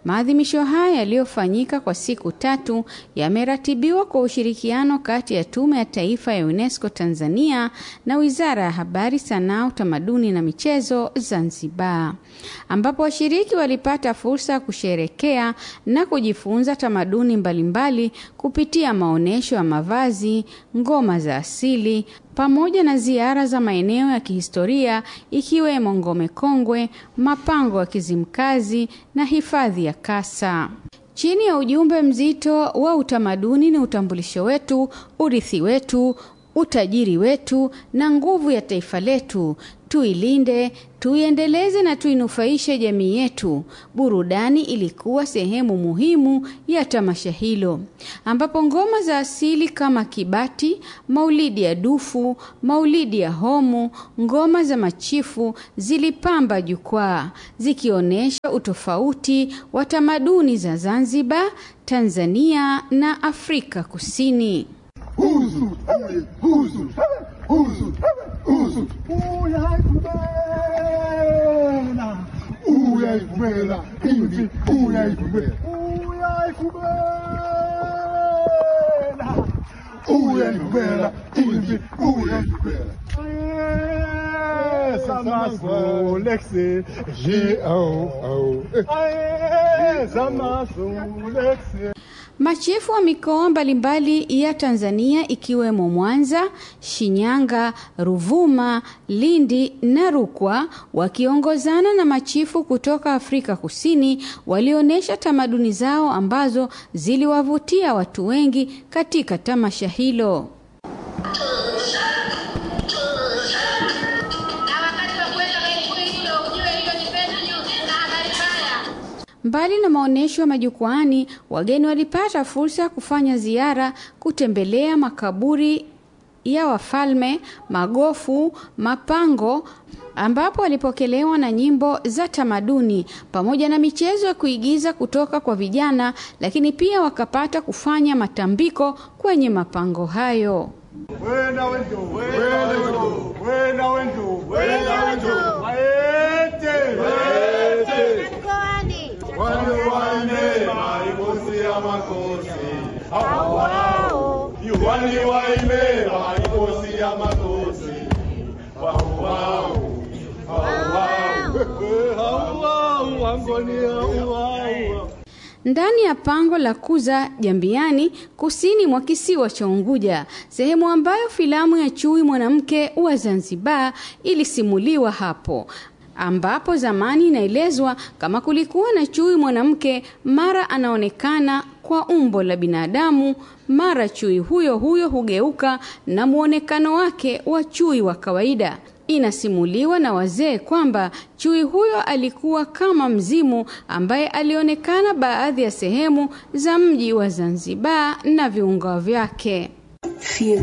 Maadhimisho haya yaliyofanyika kwa siku tatu yameratibiwa kwa ushirikiano kati ya Tume ya Taifa ya UNESCO Tanzania na Wizara ya Habari, Sanaa, Utamaduni na Michezo Zanzibar, ambapo washiriki walipata fursa ya kusherekea na kujifunza tamaduni mbalimbali kupitia maonyesho ya mavazi, ngoma za asili pamoja na ziara za maeneo ya kihistoria ikiwemo Ngome Kongwe, mapango ya Kizimkazi na hifadhi ya Kasa. Chini ya ujumbe mzito wa utamaduni ni utambulisho wetu, urithi wetu, utajiri wetu na nguvu ya taifa letu. Tuilinde, tuiendeleze na tuinufaishe jamii yetu. Burudani ilikuwa sehemu muhimu ya tamasha hilo, ambapo ngoma za asili kama kibati, maulidi ya dufu, maulidi ya homu, ngoma za machifu zilipamba jukwaa zikionyesha utofauti wa tamaduni za Zanzibar, Tanzania na Afrika Kusini. Huzu, huzu, huzu, huzu. Uyaifumela, uyaifumela, imvi, uyaifumela, uyaifumela, imvi, uyaifumela. Samaso, Lexi, J'ai au, au. Samaso, Lexi. Machifu wa mikoa mbalimbali ya Tanzania ikiwemo Mwanza, Shinyanga, Ruvuma, Lindi na Rukwa wakiongozana na machifu kutoka Afrika Kusini walionyesha tamaduni zao ambazo ziliwavutia watu wengi katika tamasha hilo. Mbali na maonyesho ya majukwaani, wageni walipata fursa ya kufanya ziara, kutembelea makaburi ya wafalme, magofu, mapango ambapo walipokelewa na nyimbo za tamaduni pamoja na michezo ya kuigiza kutoka kwa vijana, lakini pia wakapata kufanya matambiko kwenye mapango hayo. Wenda wendo, wenda wendo, wenda wendo, wenda wendo. Waete, waete. Wale wane maikosi ya makosi. Hao wao. Yuwani waime maikosi ya makosi. Wao wao. Hao wao. Hao wao wangonia wao. ndani ya pango la Kuza Jambiani, kusini mwa kisiwa cha Unguja, sehemu ambayo filamu ya Chui mwanamke wa Zanzibar ilisimuliwa hapo ambapo zamani inaelezwa kama kulikuwa na chui mwanamke, mara anaonekana kwa umbo la binadamu, mara chui huyo huyo hugeuka na muonekano wake wa chui wa kawaida. Inasimuliwa na wazee kwamba chui huyo alikuwa kama mzimu ambaye alionekana baadhi ya sehemu za mji wa Zanzibar na viunga vyake. Fear